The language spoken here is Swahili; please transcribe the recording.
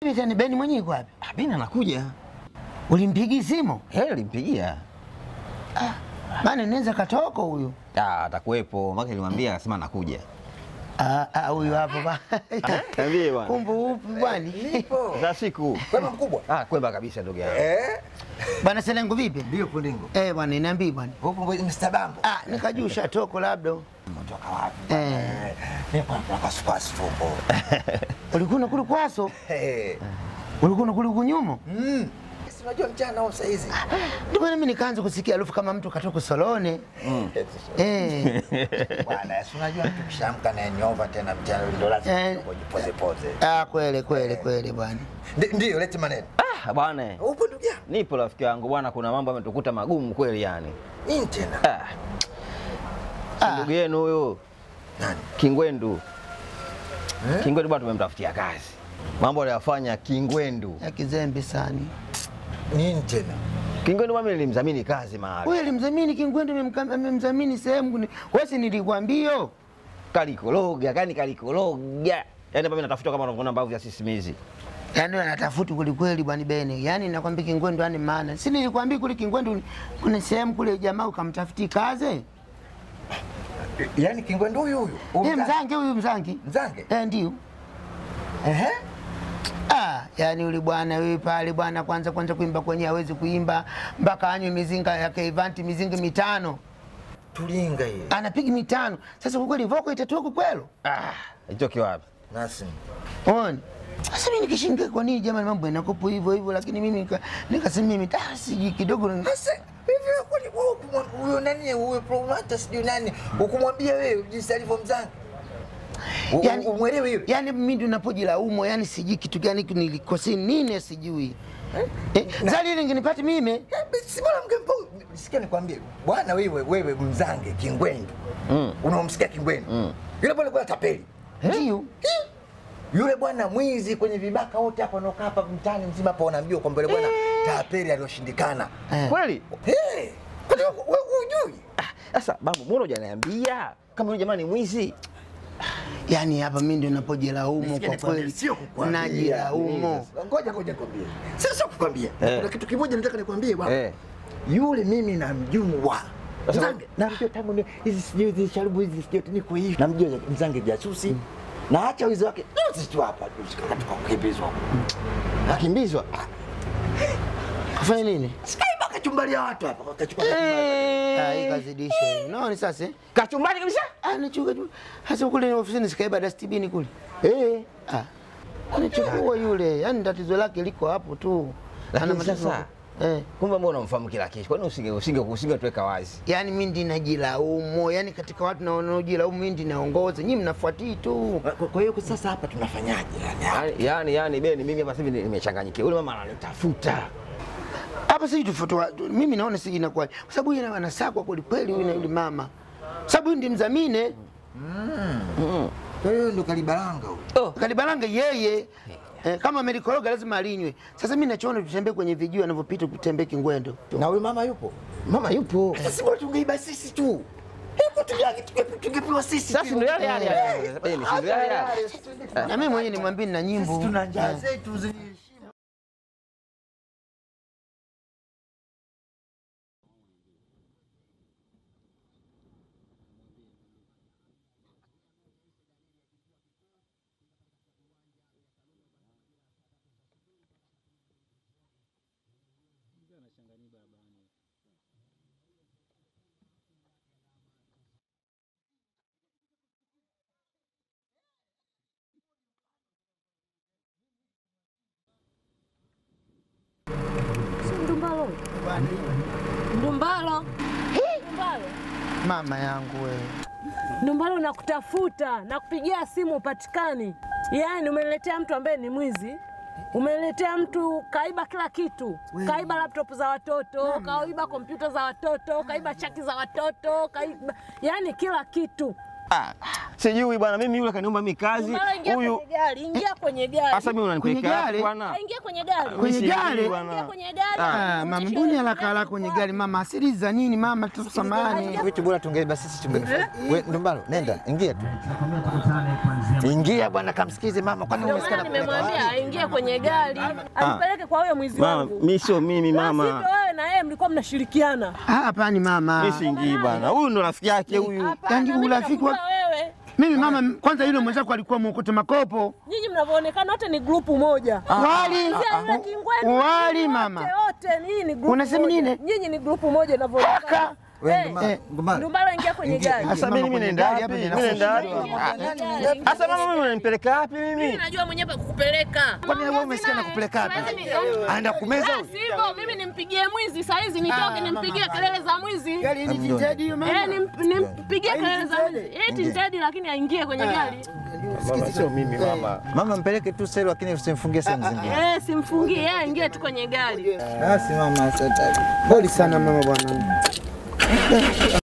Tani Beni mwenyewe yuko wapi? Ah, Beni anakuja. Ulimpigia simu? Eh, nilimpigia. Maana naweza katoko huyu. Ah, atakuwepo. Maka nilimwambia akasema anakuja. Ah, ah, huyu hapo ba. Niambie bwana. Kumbe upi bwana? Za siku. Kwema mkubwa. Ah, kwema kabisa ndugu yangu. Eh? Bwana Selengo vipi? Ndio Pulingo. Eh, bwana niambie bwana. Huko mwe Mr. Bambo. Ah, nikajua ushatoko labda. Umetoka wapi? Eh. Eh. Nipo mpaka spasi fuko. Ulikuwa unakula kwaso? Eh. Ulikuwa unakula kunyumo? Mm. Si unajua mchana au saa hizi? Ndio maana mimi nikaanza kusikia harufu kama mtu katoka Solone. Eh. Bwana, si unajua mtu kishamka na nyova tena mchana ndio lazima Eh. ujipoze poze. Ah, kweli kweli kweli bwana. Ndi- Ndio, lete maneno. Ah, bwana. Upo ndugu yangu? Nipo rafiki yangu bwana, kuna mambo yametukuta magumu kweli yani. Nini tena? Ah. Ah. Ndugu yenu huyo Nani? Kingwendu. Eh? Kingwendu bwana tumemtafutia kazi. Mambo aliyofanya Kingwendu. Ya kizembe sana. Nini tena? Kingwendu mimi nilimdhamini kazi mahali. Wewe mzamini Kingwendu amemka- amemdhamini sehemu. ni- Wewe si nilikwambia? Kalikologa, kani kalikologa. Yaani hapa mimi natafuta kama unavyoona mbavu ya sisimizi. Yaani anatafuta kweli kweli bwana Bene. Yaani nakwambia Kingwendu ani maana. Si nilikwambia kule Kingwendu kuna sehemu kule jamaa ukamtafuti kazi? Yaani Kingwendu huyu huyu. Huyu Eh, mzange. mzange huyu mzange. Mzange? Eh, ndio. Ehe. Ah, yani yule bwana wewe pale bwana kwanza kwanza kuimba kwenye hawezi kuimba mpaka anywe mizinga ya Keivanti mizinga mitano. Tulinga hii. Anapiga mitano. Sasa kwa kweli voko itatoka kwelo? Ah, hicho kiwapi? Nasi. Ona. Sasa mimi nikishinga kwa nini jamani mambo yanakopo hivyo hivyo lakini mimi nika- nikasema mimi ah, siji kidogo ni- Sasa hivi kwani wewe ukumwa- huyo nani huyo promota sijui nani ukumwambia wewe jinsi alivyomzanga? U- Yani- u- Umwelewe hiyo? Yaani mimi ndio napojilaumu, yani sijui kitu gani nilikosea nini sijui. Eh, zali ile nginipati mimi. Eh, Si bora mngempa sikia nikwambie bwana wewe wewe mzange Kingwendu. Mm. Unaomsikia Kingwendu? Mm. Yule bwana kwa tapeli. Ndio. Hi! Yule bwana mwizi kwenye vibaka wote hapa wanaokaa hapa mtaani mzima hapa wanamjua kwamba yule bwana tapeli aliyoshindikana. Eh. Kweli? Hey! Kwani wewe wewe hujui? Ah, Sasa babu, mbona hujaniambia kama yule jamaa ni mwizi? Yaani hapa mimi ndio napojilaumu Nisikie kwa nikwambie, kweli. sio kukwambia. Najilaumu. Ngoja ngoja nikwambie. Sio sio kukwambia. Eh. Kuna kitu kimoja nataka nikwambie bwana. Eh. Yule mimi namjua. Sasa- Mzange namjua tangu ni- hizi sijui hizi sharubu hizi sijui niko hivi. Namjua Mzange jasusi. Na acha wizi wake. Juzi tu hapa juzi kama tukakimbizwa. Akimbizwa. Kufanya nini? Sikaiba kachumbalia watu hapa wakachukua kachumbari. Ah, hii kazidisha. Unaona sasa? eh? Kachumbari kabisa? Ah, nichuka tu. Hasa kule ofisini sikaiba dustbin kule. Eh. Ah. Anachukua yule. Yaani tatizo lake liko hapo tu. Lakini Ana matatizo- sasa- Eh. Kumbe mbona unamfahamu kila kitu? Kwani usinge usinge usinge tuweka wazi? Yaani mimi ndi najilaumu. Yaani katika watu na wanaojilaumu mimi ndi naongoza. Nyinyi mnafuatii tu. Kwa- Kwa hiyo sasa hapa tunafanyaje yani? Yaani yani, yani Beni mimi hapa sasa hivi nimechanganyikiwa. Yule mama ananitafuta. Hapa sisi tufotoa mimi naona siji inakuwa kwa sababu yeye anasakwa kweli kweli huyu na yule mama. Sababu huyu ndi mzamine. Kwa hiyo ndo kalibaranga huyo. Oh. Kalibaranga yeye eh, kama amelikoroga lazima alinywe. Sasa mimi nachoona tutembee kwenye vijio anavyopita kutembea Kingwendo. Na huyo mama yupo? Mama yupo. Sasa bora tungeiba sisi tu. Hebu tunge- tunge- tungepewa sisi Sasa tu. ndio yale yale yale. Beni, si ndio yale yale. Na mimi mwenyewe nimwambie na nyimbo. Sisi tuna njaa Eh. zetu zenye heshima. Ndumbalo. Ndumbalo. Ndumbalo. Mama yangu wewe. Ndumbalo nakutafuta, nakupigia simu upatikani. Yaani umeniletea mtu ambaye ni mwizi. Umeniletea mtu kaiba kila kitu, kaiba laptop za watoto, kaiba kompyuta za watoto, kaiba chaki za watoto, kaiba yaani kila kitu. Ah, sijui bwana, mimi yule kaniomba mimi kazi Mara ingia huyu. kwenye gari, ingia kwenye gari. Sasa mimi unanipeleka Kwenye wapi gari? bwana? Ingia kwenye gari. Kwenye Mimi sijui gari? bwana. Ingia kwenye gari. Ah, mama, Mtishe mbona yule haraka gari haraka kwenye kwako. gari mama? Asili za nini mama? Tu samahani. Vitu bora tungeiba sisi tunge. Wewe Ndumbaro, nenda, ingia tu. Ingia bwana, kamsikize mama, kwani Ndio umesikia maana nakupeleka nimemwambia wapi? aingie kwenye gari, anipeleke kwa huyo mwizi Mama, wangu. mimi sio mimi La mama. sivyo wewe na yeye mlikuwa mnashirikiana. Ah, Hapana mama. Mimi siingii bwana. Huyu ndo rafiki yake huyu. Hapana, Yaani mimi urafiki wa- nakujua wewe. Mimi mama, kwanza yule mwenzako alikuwa mwokote makopo. Nyinyi mnavyoonekana wote ni grupu moja. Wali. Kuanzia yule kingwenu, Wali wote, mama. Wote nyinyi ni grupu Unasema moja. nini? Nyinyi ni grupu moja inavyoonekana. Wewe Eh, Ndumbaro, eh, Ndumbaro. Ndumbaro ingia kwenye Ingia, gari. ingia. Sasa Mama, mimi kwenye nenda gari wapi? hapa Mimi ninakushika. nenda wapi? Ingia Ah, kwenye gari. Sasa mama mimi unanipeleka wapi Mimi mimi? najua mwenyewe pa kukupeleka. Kwani wewe umesikia nakupeleka hapa? Aenda kumeza La huyu. sivyo mimi nimpigie mwizi saa hizi nitoke nimpigie kelele za mwizi. Gari ni tinted hiyo Eh, mama. nim- nimpigie kelele za mwizi. Eh, tinted lakini aingie kwenye gari. Mama sio mimi mama. Mama mpeleke tu selo, lakini usimfungie sehemu zingine. Eh, simfungie yeye aingie tu kwenye gari. Basi mama, sasa. Pole sana mama bwana.